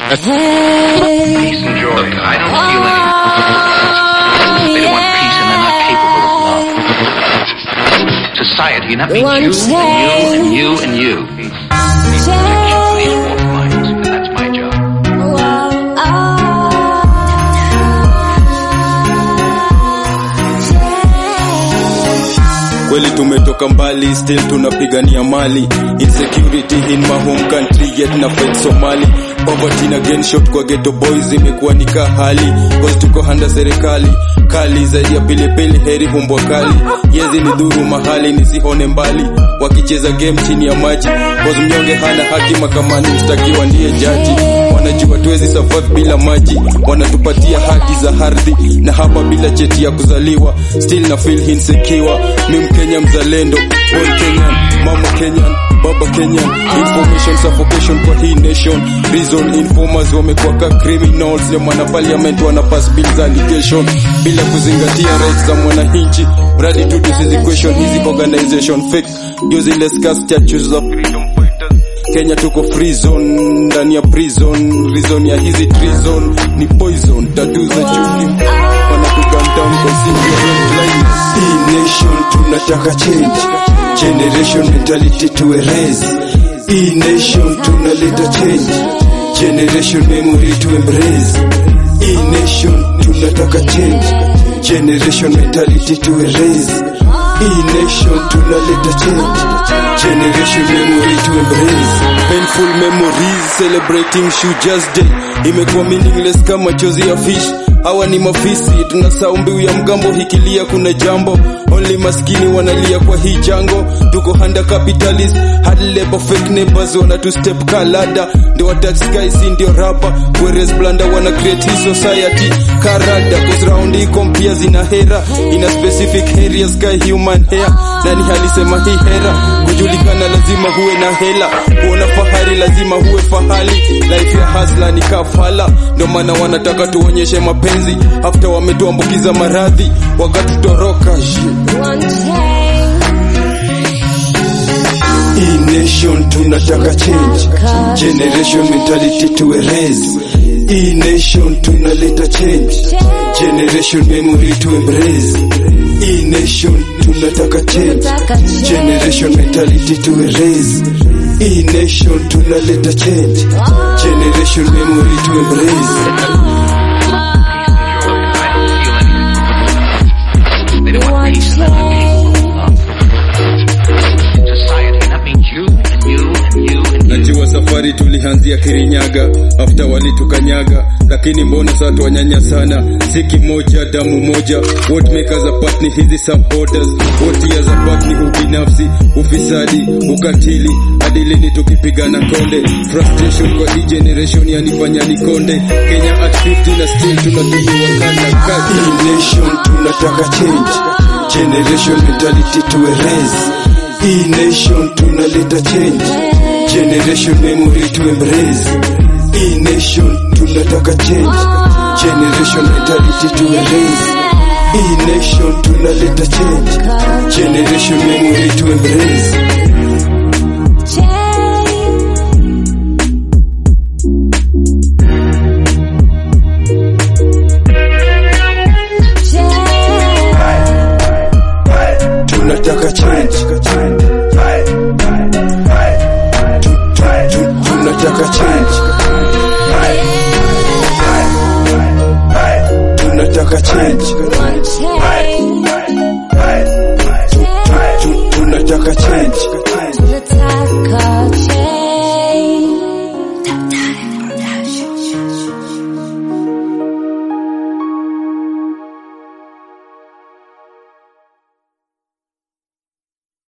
Peace and joy. Look, I don't feel any. They don't want peace and they're not capable of love. Society, that means you and you and you and you. Protection for these four flags, and that's my job. kweli tumetoka mbali still tunapigania mali insecurity in my home country yet na fight somali poverty na again shot kwa ghetto boys imekuwa ni kahali cause tuko handa serikali kali zaidi ya pilipili heri humbwa kali yezi ni dhuru mahali nisihone mbali wakicheza game chini ya maji cause mnyonge hana haki makamani mstakiwa ndiye jaji wanajua tuwezi survive bila maji wanatupatia haki za ardhi na hapa bila cheti ya kuzaliwa still na feel insecure mi mkenya mzalendo boy kenyan mama kenyan baba kenyan information suffocation kwa hii nation reason informers wamekuwa ka criminals ndio maana parliament wana pass bills allegation bila kuzingatia rights za mwananchi mradi tu tusizi question hizi organization fake ndio zile scarce statues za freedom fighters Kenya tuko free zone ndani ya prison reason ya hizi treason ni poison tatu za chuki wanatukandown kwa single blindness hii nation tunataka change generation mentality to erase hii nation tunaleta change generation memory to embrace hii nation tunataka change generation mentality to erase hii nation tunaleta change generation memory to embrace painful memories celebrating Shuja's day imekuwa meaningless kama chozi ya fish hawa ni mafisi tunasahau mbiu ya mgambo hikilia kuna jambo only maskini wanalia kwa hii jango tuko handa capitalist hard labor fake neighbors wana tu step kalada ndio attack sky si ndio rapa whereas blanda wana create hii society karada cause round hii kompia zina hera ina specific areas sky human hair nani alisema hii hera kujulikana lazima huwe na hela kuona fahari lazima huwe fahali life ya hasla ni kafala ndio maana wanataka tuonyeshe mapenzi after wametuambukiza maradhi wakatutoroka hii nation tunataka change generation mentality to erase hii nation tunaleta change generation memory to embrace hii nation tunataka change generation mentality to erase hii nation tunaleta change generation memory to embrace They don't want peace and they're not capable of love. Society, that means you and you and you and you. najua safari tulianzia kirinyaga after walitukanyaga lakini mbona sasa tuwanyanya sana si kimoja damu moja what make us apart ni hizi supporters what years apart ni ubinafsi ufisadi ukatili hadi lini tukipigana konde frustration kwa hii generation yanifanya nikonde kenya at 50 na still tunatumiwa kana kati hii nation tunataka change generation mentality to erase hii nation tunaleta change generation memory to embrace hii nation tunataka change generation mentality to erase hii nation tunaleta change generation memory to embrace